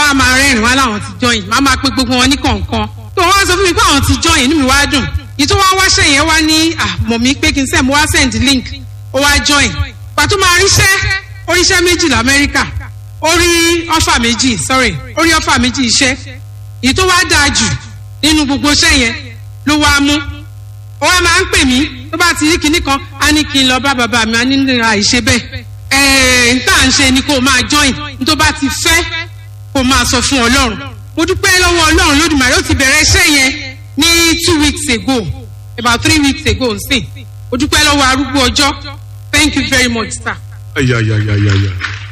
á máa rẹ́rìn wá láwọn ti join máa máa pe gbogbo wọn ní kọ̀ọ̀kan tó wọ́n sọ fún mi pé àwọn ti join inú mi wá dùn ìtò wá wáṣẹ́ yẹn wá ní àmọ̀ mi pé kí n sẹ́ mo wá send link ó wá join pàtó máa ríṣẹ́ oríṣẹ́ méjì lamẹ́ríkà orí ọ́fà méjì sorry orí ọ́fà méjì iṣẹ́ èyí tó wá dáa jù nínú gbogbo iṣẹ́ yẹn ló wá mú ó wá máa ń pè mí tó bá ti rí kinní kan á ní kí n lọ bá bàbá mi á ní àìṣe bẹ́ẹ̀ ẹ̀ẹ́n n tá à ń ṣe ni kó o máa join n tó bá ti fẹ́ kó o máa sọ fún ọlọ́run mo dúpẹ́ lọ́wọ́ ọlọ́run lódùmarè ó ti bẹ̀rẹ̀ iṣẹ́ yẹn ní two weeks ago about three weeks ago nsìn mo dúpẹ́ lọ́wọ́ arúgbó ọjọ́ thank you very much sir. ayayayayaya.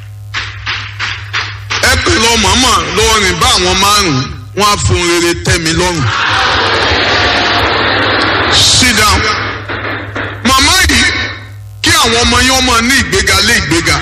ẹ kàn lọ màmá lọ́wọ́ rìn bá àwọn márùn-ún wọn á fún rere tẹ́ mi lọ́rùn. sit down. màmá yìí kí àwọn ọmọ yẹn ọmọ ní ìgbéga lé ìgbéga.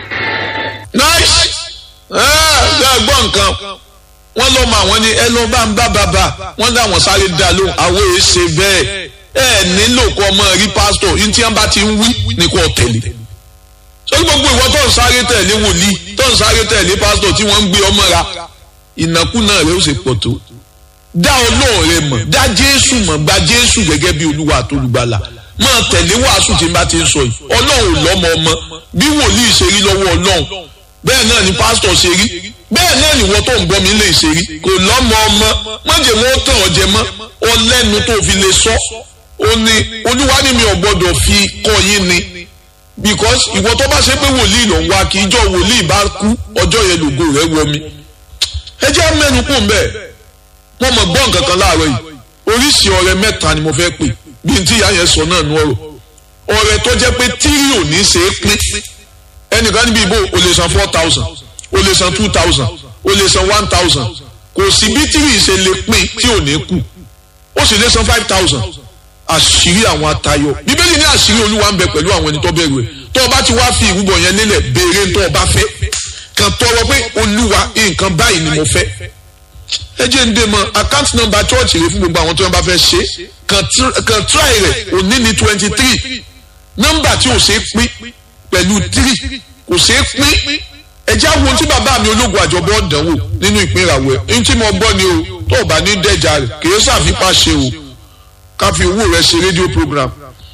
nice ẹ ẹ gbọ́ nǹkan wọ́n lọ́ mọ àwọn ni ẹ lọ́ bá ń bá bàbá wọ́n láwọn sáré dá lóhùn àwọn èyí ṣe bẹ́ẹ̀ ẹ nílò kọ́ ọmọ rí pásítọ̀ yín tí wọ́n bá ti ń wí ní kò tẹ̀lé sọ́dún gbogbo ìwọ tó ń sáré tẹ̀lé wòlíì tó ń sáré tẹ̀lé pásítọ̀ tí wọ́n ń gbé ọmọ ra ìnákúnà rẹ ó sì pọ̀ tó dá ọlọ́run rẹ mọ̀ dá jésù mọ̀ gba jésù gẹ́gẹ́ bí olúwa àtolùgbàlà máa tẹ̀lé wàásù tí n bá ti ń sọ yìí ọlọ́run ò lọ́mọ ọmọ bí wòlíì ṣe rí lọ́wọ́ ọlọ́run bẹ́ẹ̀ náà ni pásítọ̀ ṣe rí bẹ́ẹ̀ náà ni wọ́n tó ń gbọ́ mi lè ṣe rí kò lọ́mọ ọmọ mọ̀jẹ̀ wọn tàn ọ́ jẹ mọ́ ọlẹ́nu tó fi lè sọ ó ní olúwa ni mi ò gbọ́dọ̀ fi kọ́ yín ni because ìwọ tó bá ṣe pé wòlíì ló ń wá kí ijọ́ wòlíì bá kú ọjọ́ yẹn lògo rẹ̀ wọ mi ẹ jẹ́ mẹ́nu kù ń bẹ̀ wọ́n mọ̀ gbọ́ nǹkan kan láàárọ̀ yìí oríṣi ọ̀rẹ́ mẹ́ta ni mo fẹ́ pè bí n tí ìyá yẹn sọ náà nu ọ̀rọ̀ ọ̀rẹ́ tó jẹ́ pé tírí ò ní ṣe é pín ẹnìkan níbi ìbò o lè san four thousand o lè san two thousand o lè san one thousand kò sí bí tírí ṣe lè pín tí ò ní kù ó sì lè san five thousand àṣírí àwọn atayọ bíbélì ní àṣírí olúwa ń bẹ pẹ̀lú àwọn ẹni tó bẹ̀rù ẹ̀ tó o bá ti wá fi ìrúbọ yẹn lélẹ̀ béèrè tó o bá fẹ́ kàn tọrọ pé olúwa nǹkan báyìí ni mo fẹ́ ẹ jẹ́ ń dé mọ́ account number church rẹ fún gbogbo àwọn tí wọ́n bá fẹ́ ṣe kàn try rẹ̀ òní ní twenty three nọ́mbà tí ò ṣe é pín pẹ̀lú three kò ṣe é pín ẹ jẹ́ àwọn tí bàbá mi ológun àjọbọ̀ dánwò nínú ìpín ìràwọ̀ ẹ̀ ní tí mo gbọ́ ni o tó o bá ní dẹ́jà rẹ̀ kì í ṣàfipá ṣe o ká fi owó rẹ ṣe rédíò program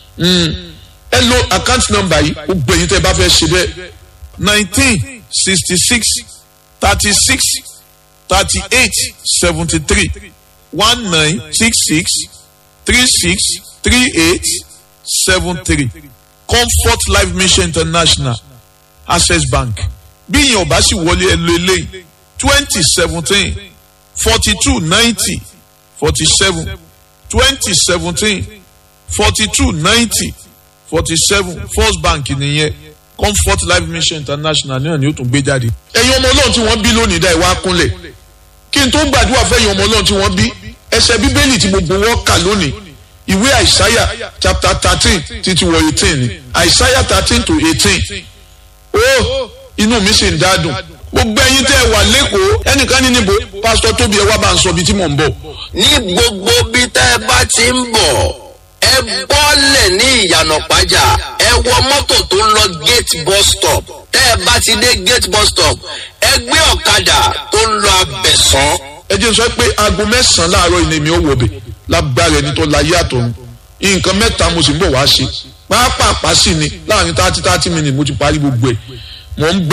ẹ lo account number yìí ó gbẹ̀yìn tẹ́ bá fẹ́ ṣe bẹ́ẹ̀ nineteen sixty six thirty six thirty eight seventy three one nine six six three six three eight seven three comfort life mission international access bank bí ìyẹn ọba sì wọlé ẹ lo eléyìí twenty seventeen forty two ninety forty seven twenty seventeen forty two ninety forty seven first bank nìyẹn comfort life mission international náà ni ó tún gbé jáde. ẹ̀yin ọmọ ọlọ́run tí wọ́n bí lónìí dá ìwà kúnlẹ̀ kí n tó gbàdúrà fẹ́yìn ọmọ ọlọ́run tí wọ́n bí ẹsẹ̀ bíbélì tí gbogbo wọn kà lónìí ìwé àìsáyà chapter thirteen títí wọ eighteen ni àìsáyà thirteen to eighteen ó inú mi sì ń dádùn gbogbo ẹyin tẹ́ ẹ wà lẹ́kọ̀ọ́ ẹnìkan ní níbo pásítọ̀ tóbi ẹ wá bá ń sọ ibi tí mò ń bọ̀. ní gbogbo bí tẹ́ ẹ bá ti ń bọ̀ ẹ bọ́lẹ̀ ní ìyànà pàjá ẹ wọ mọ́tò tó ń lọ gate bus stop tẹ́ ẹ bá ti dé gate bus stop ẹ gbé ọ̀kadà tó ń lọ abẹ̀sán. ẹ jẹ́ sọ pé aago mẹ́sàn-án láàárọ̀ ìní mi ò wọ̀ bẹ̀ lágbára ẹni tó láyé àtọ̀run nǹkan mẹ́ta mo sì ń bọ̀ wá ṣe pápá sí ni láàrin thirty thirty minutes mo ti parí gbogbo ẹ̀ mo ń gbà